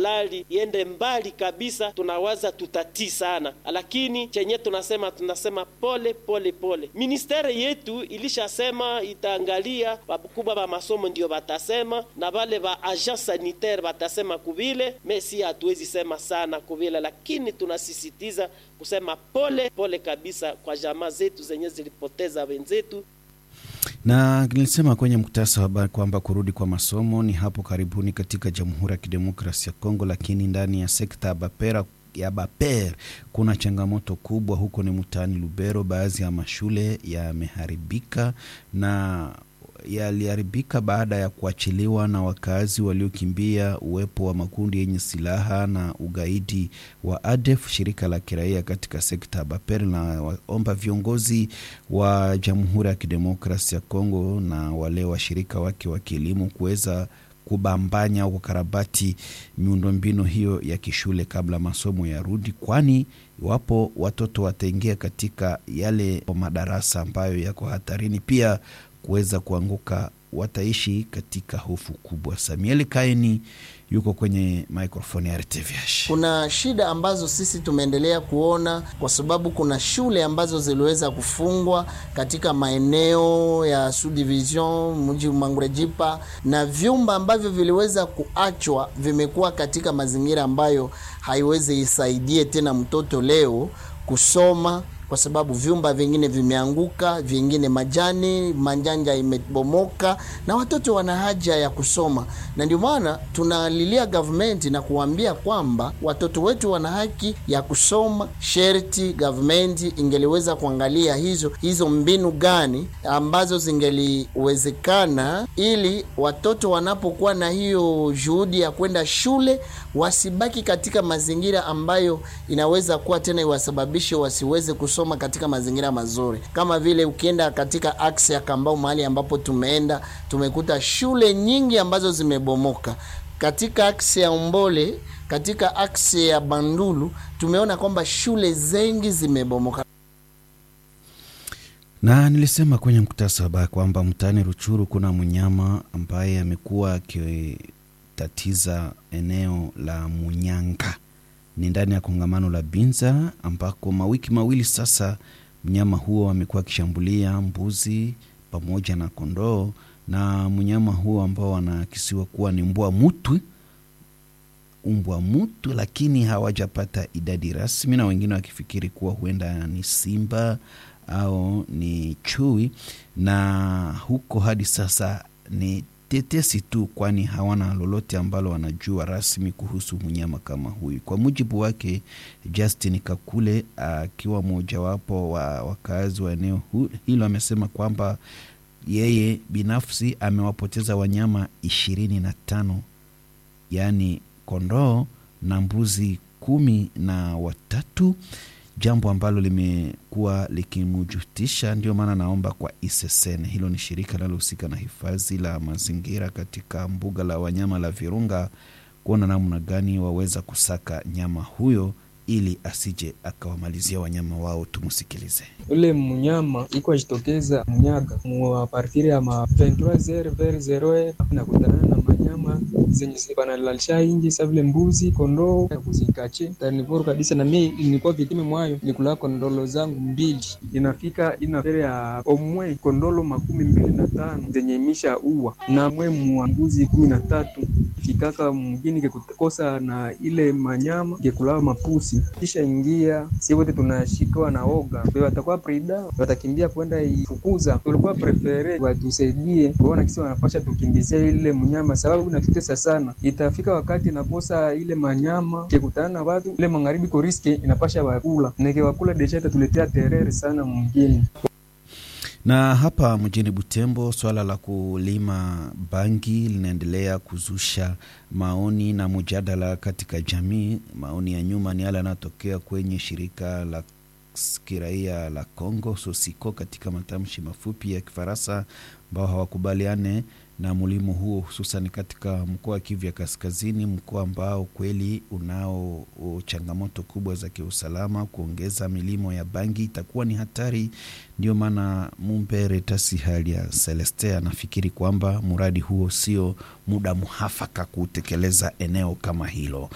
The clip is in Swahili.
malali iende mbali kabisa, tunawaza tutatii sana, lakini chenye tunasema tunasema pole pole pole. Ministeri yetu ilishasema itaangalia, wakubwa ba masomo ndio batasema na wale ba agent sanitaire batasema kuvile, mesi hatuwezi sema sana kuvile, lakini tunasisitiza kusema pole pole kabisa kwa jamaa zetu zenye zilipoteza wenzetu na nilisema kwenye mkutasa wa habari kwamba kurudi kwa masomo ni hapo karibuni katika Jamhuri ya Kidemokrasia ya Kongo, lakini ndani ya sekta ya Bapera ya Baper kuna changamoto kubwa huko, ni mtaani Lubero. Baadhi ya mashule yameharibika na yaliharibika baada ya kuachiliwa na wakazi waliokimbia uwepo wa makundi yenye silaha na ugaidi wa ADF. Shirika la kiraia katika sekta ya Baper linawaomba viongozi wa Jamhuri ya Kidemokrasia ya Kongo na wale washirika wake wa kielimu kuweza kubambanya au kukarabati miundombinu hiyo ya kishule kabla masomo yarudi, kwani iwapo watoto wataingia katika yale madarasa ambayo yako hatarini pia kuweza kuanguka, wataishi katika hofu kubwa. Samuel Kaini yuko kwenye microphone ya RTVH. Kuna shida ambazo sisi tumeendelea kuona kwa sababu kuna shule ambazo ziliweza kufungwa katika maeneo ya Subdivision mji Mangurejipa, na vyumba ambavyo viliweza kuachwa vimekuwa katika mazingira ambayo haiwezi isaidie tena mtoto leo kusoma kwa sababu vyumba vingine vimeanguka, vingine majani manjanja imebomoka, na watoto wana haja ya kusoma, na ndio maana tunalilia government na kuambia kwamba watoto wetu wana haki ya kusoma. Sherti government ingeliweza kuangalia hizo hizo mbinu gani ambazo zingeliwezekana, ili watoto wanapokuwa na hiyo juhudi ya kwenda shule wasibaki katika mazingira ambayo inaweza kuwa tena iwasababishe wasiweze kusoma soma katika mazingira mazuri, kama vile ukienda katika aksi ya Kambau, mahali ambapo tumeenda tumekuta shule nyingi ambazo zimebomoka. Katika aksi ya Umbole, katika aksi ya Bandulu tumeona kwamba shule zengi zimebomoka. Na nilisema kwenye mkutasa habari kwamba mtaani Ruchuru kuna mnyama ambaye amekuwa akitatiza eneo la Munyanga ni ndani ya kongamano la Binza ambako mawiki mawili sasa mnyama huo amekuwa akishambulia mbuzi pamoja na kondoo, na mnyama huo ambao wanakisiwa kuwa ni mbwa mwitu, umbwa mwitu, lakini hawajapata idadi rasmi, na wengine wakifikiri kuwa huenda ni simba au ni chui, na huko hadi sasa ni tetesi tu, kwani hawana lolote ambalo wanajua rasmi kuhusu mnyama kama huyu. Kwa mujibu wake Justin Kakule, akiwa mojawapo wa wakazi wa eneo hilo, amesema kwamba yeye binafsi amewapoteza wanyama ishirini na tano yaani kondoo na mbuzi kumi na watatu jambo ambalo limekuwa likimjutisha. Ndio maana naomba kwa ISSN, hilo ni shirika linalohusika na hifadhi la mazingira katika mbuga la wanyama la Virunga, kuona namna gani waweza kusaka nyama huyo ili asije akawamalizia wanyama wao. Tumusikilize. Ule mnyama iko ajitokeza mnyaga muapartiri ya ma 23 nakutana na manyama zenye banalalisha inji sa vile mbuzi, kondoo kuzikache tanivoro kabisa. Na mimi nilikuwa vitime mwayo nikula kondolo zangu mbili, inafika inafere ya omwe kondolo makumi mbili na tano zenye misha uwa na mwe mwa mbuzi kumi na tatu fikaka mgini kekukosa na ile manyama kekulawa mapusi kisha ingia si wote tunashikiwa na oga, watakuwa prida watakimbia kwenda ifukuza. Tulikuwa prefere watusaidie kuona kisi wanapasha tukimbizia ile mnyama, sababu inatutesa sana. Itafika wakati nakosa ile manyama kekutana na watu ile magharibi ko riske inapasha wakula neke wakula desha itatuletea terere sana mwingine na hapa mjini Butembo, swala la kulima bangi linaendelea kuzusha maoni na mjadala katika jamii. Maoni ya nyuma ni yale yanayotokea kwenye shirika la kiraia la Congo Sosiko, katika matamshi mafupi ya Kifaransa, ambao hawakubaliane na mlimo huo, hususan katika mkoa wa Kivu ya Kaskazini, mkoa ambao kweli unao changamoto kubwa za kiusalama. Kuongeza milimo ya bangi itakuwa ni hatari. Ndio maana Mumbere Tasi hali ya Celeste anafikiri kwamba mradi huo sio muda muhafaka kutekeleza eneo kama hilo.